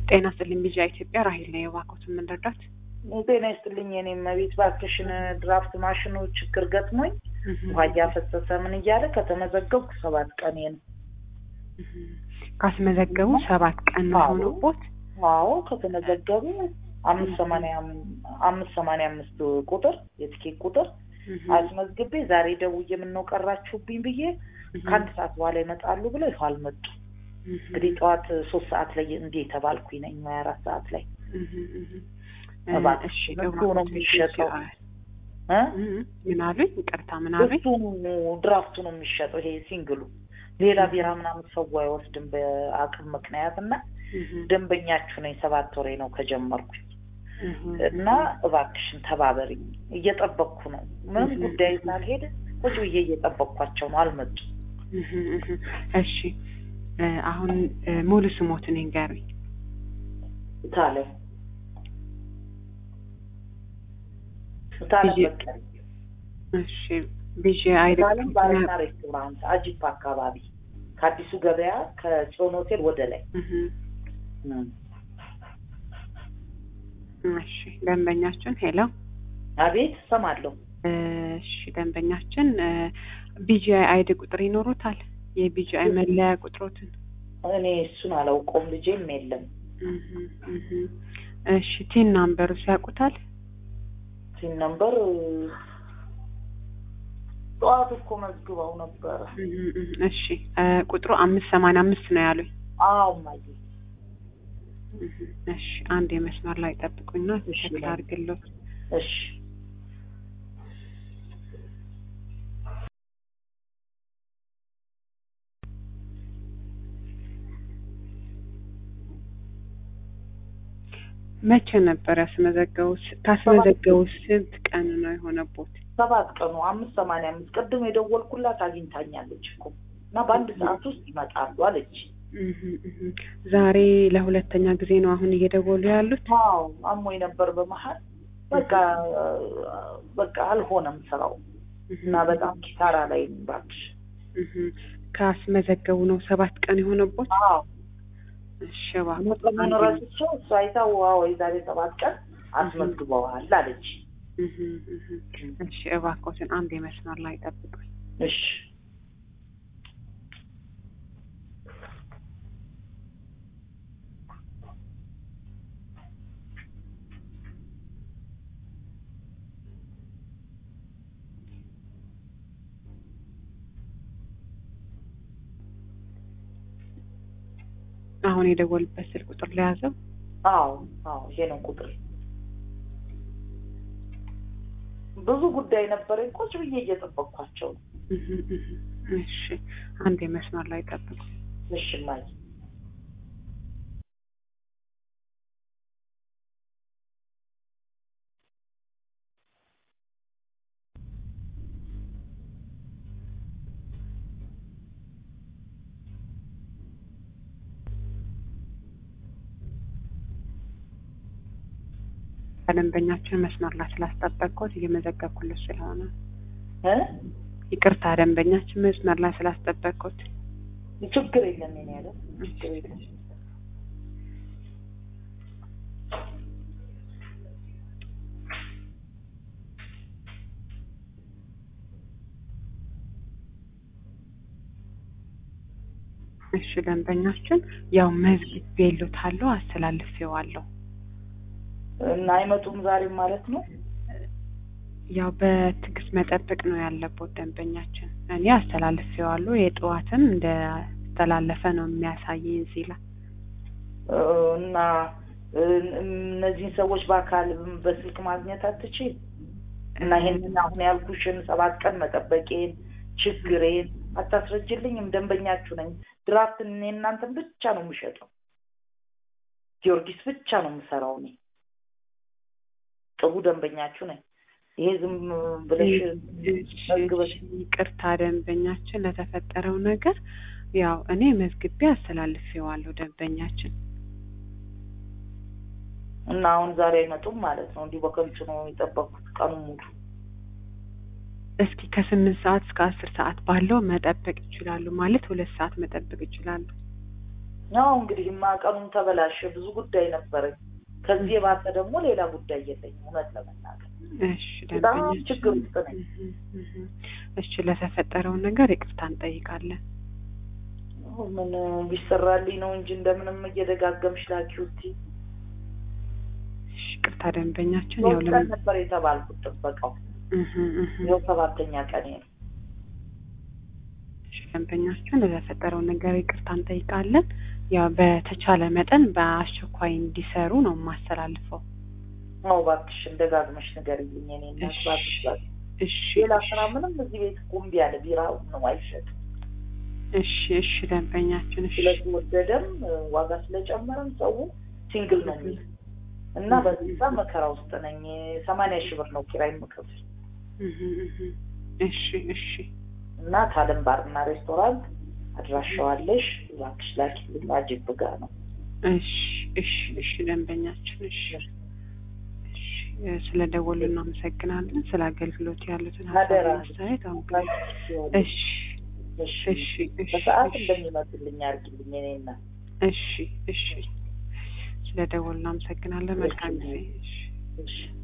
ጤና ይስጥልኝ ቢጂአይ ኢትዮጵያ ራሄል ነው የባኮትን የምንረዳት ጤና ይስጥልኝ የኔ መቤት እባክሽን ድራፍት ማሽኑ ችግር ገጥሞኝ ውሃ እያፈሰሰ ምን እያለ ከተመዘገብኩ ሰባት ቀኔ ነው። ካስመዘገቡ ሰባት ቀን ነው አዎ። የሆነቦት። አዎ ከተመዘገቡ አምስት ሰማንያ አምስት ሰማንያ አምስት ቁጥር የትኬት ቁጥር አስመዝግቤ ዛሬ ደውዬ ምነው ቀራችሁብኝ ብዬ ከአንድ ሰዓት በኋላ ይመጣሉ ብለው ይኸው አልመጡ። እንግዲህ ጠዋት ሶስት ሰዓት ላይ እንዴ የተባልኩኝ ነኝ ሀያ አራት ሰዓት ላይ እባክሽ እሱ ነው የሚሸጠው እ? ምን አሉኝ? ይቅርታ ምን አሉኝ? እሱ ድራፍቱ ነው የሚሸጠው ይሄ ሲንግሉ ሌላ ቢራ ምናምን ሰው አይወስድም በአቅም ምክንያት እና ደንበኛችሁ ነኝ ሰባት ወሬ ነው ከጀመርኩኝ እና እባክሽን ተባበሪኝ እየጠበቅኩ ነው ምንም ጉዳይ ሳልሄድ ቁጭ ብዬ እየጠበቅኳቸው ነው አልመጡም እሺ እ፣ አሁን እ፣ ሙሉ ስሞትን ይንገሩኝ። ታለ ታለ ልጄ- በቀለ እሺ ቢጂአይ ታለም ባርና ሬስቶራንት አጂፕ አካባቢ ከአዲሱ ገበያ ከጽዮን ሆቴል ወደ ላይ እሺ ደንበኛችን ሄሎ አቤት እሰማለሁ እሺ ደንበኛችን ቢጂአይ አይዲ ቁጥር ይኖሩታል? የቢጂአይ መለያ ቁጥሮትን እኔ እሱን አላውቀውም ልጄም የለም እህ፣ እህ። እሺ ቲን ናምበሩ ሲያውቁታል? ሲን ነምበር ጠዋት እኮ መዝግበው ነበረ እህ፣ እህ። እሺ እ፣ ቁጥሩ አምስት ሰማንያ አምስት ነው ያሉኝ። አዎ እማዬ እህ፣ እሺ አንድ የመስመር ላይ ጠብቁኝና እሺ። ቸክ አድርግሎት። እሺ መቼ ነበር ያስመዘገቡት? ካስመዘገቡ ስንት ቀን ነው የሆነቦት? ሰባት ቀኑ አምስት ሰማንያ አምስት ቅድም የደወልኩላት አግኝታኛለች እኮ እና በአንድ ሰዓት ውስጥ ይመጣሉ አለች እህ፣ እህ። ዛሬ ለሁለተኛ ጊዜ ነው አሁን እየደወሉ ያሉት? አዎ አሞኝ ነበር በመሀል በቃ በቃ አልሆነም ስራው እና በጣም ኪሳራ ላይ ነኝ እባክሽ እህ። ካስመዘገቡ ነው ሰባት ቀን የሆነቦት? አዎ እሺ እባክዎት መጠኑን አንዴ- ረስቼው እሱ አይታ ዋው የዛሬ ሰባት ቀን አስመዝግበዋል አለች እህ፣ እህ። እሺ እባክዎትን አንድ የመስመር ላይ ጠብቁኝ። እሺ አሁን የደወልበት ስልክ ቁጥር ለያዘው አዎ አዎ ይሄ ነው ቁጥር ብዙ ጉዳይ ነበረኝ ቁጭ ብዬ እየጠበቅኳቸው ነው እህ፣ እህ። እሺ አንድ የመስመር ላይ ጠብቁ። እሺ እማዬ ከደንበኛችን መስመር ላይ ስላስጠበቅኩት እየመዘገብኩለት ስለሆነ እ ይቅርታ ደንበኛችን መስመር ላይ ስላስጠበቅኩት ችግር የለም የኔ ያለ ችግር የለም እሺ ደንበኛችን ያው መዝግቤልዎታለሁ አስተላልፌዋለሁ እና አይመጡም ዛሬም ማለት ነው ያው በትዕግስት መጠበቅ ነው ያለበት ደንበኛችን እኔ አስተላልፌዋለሁ የጠዋትም እንደተላለፈ ነው የሚያሳየኝ እዚህ ላይ እ፣ እና እ፣ እነዚህን ሰዎች በአካል በስልክ ማግኘት አትችል እና ይሄንን አሁን ያልኩሽን ሰባት ቀን መጠበቄን ችግሬን አታስረጅልኝም ደንበኛችሁ ነኝ ድራፍት እኔ እናንተን ብቻ ነው የምሸጠው ጊዮርጊስ ብቻ ነው የምሰራው እኔ ጥሩ ደንበኛችሁ ነኝ ይሄ ዝም ብለሽ መዝግበሽ ይቅርታ ደንበኛችን ለተፈጠረው ነገር ያው እኔ መዝግቤ አስተላልፌዋለሁ ደንበኛችን እና አሁን ዛሬ አይመጡም ማለት ነው እንዲሁ በከንቱ ነው የጠበቅኩት ቀኑን ሙሉ እስኪ ከስምንት ሰዓት እስከ አስር ሰዓት ባለው መጠበቅ ይችላሉ ማለት ሁለት ሰዓት መጠበቅ ይችላሉ ያው እንግዲህ ቀኑም ተበላሸ። ብዙ ጉዳይ ነበረኝ። ከዚህ የባሰ ደግሞ ሌላ ጉዳይ የለኝም እውነት ለመናገር እሺ በጣም ደንበኛችን ችግር ውስጥ ነኝ። እህ እህ እሺ ለተፈጠረውን ነገር ይቅርታ እንጠይቃለን። ምን ቢሰራልኝ ነው እንጂ እንደምንም እየደጋገምሽ ላኪው እስኪ። እሺ ይቅርታ ደንበኛችን ያው ሶስት ቀን ለምን ነበር የተባልኩት ጥበቃው። እህ እህ ይኸው ሰባተኛ ቀኔ ነው። እሺ ደንበኛችን ለተፈጠረው ነገር ይቅርታ እንጠይቃለን። ያው በተቻለ መጠን በአስቸኳይ እንዲሰሩ ነው የማስተላልፈው። አዎ እባክሽን ደጋግመሽ ንገሪልኝ። እኔ እናት እሺ እባክሽ እባክሽ። እሺ ሌላ ስራ ምንም እዚህ ቤት እኮ እምቢ አለ። ቢራ ነው አይሸጥም። እሺ እሺ ደንበኛችን እሺ ስለተወደደም ዋጋ ስለጨመረም ሰው ሲንግል ነው የሚል እና በዛ መከራ ውስጥ ነኝ። ሰማንያ ሺህ ብር ነው ኪራይ የምከፍል እህ እህ እሺ እሺ እና ታለም ባርና ሬስቶራንት አድራሻዋለሽ እባክሽ ላኪልኝ። አጅብ ጋ ነው። እሺ እሺ እሺ ደንበኛችን እሺ እሺ ስለ ደወሉ እናመሰግናለን። ስለ አገልግሎት ያሉትን አደራ። ሀሳብ አስተያየት አሁን እሺ እሺ እሺ እሺ በሰዓት እሺ እንደሚመጡልኝ አድርጊልኝ። እኔ እና እሺ እሺ ስለ ደወሉ እናመሰግናለን። መልካም ጊዜ እሺ እሺ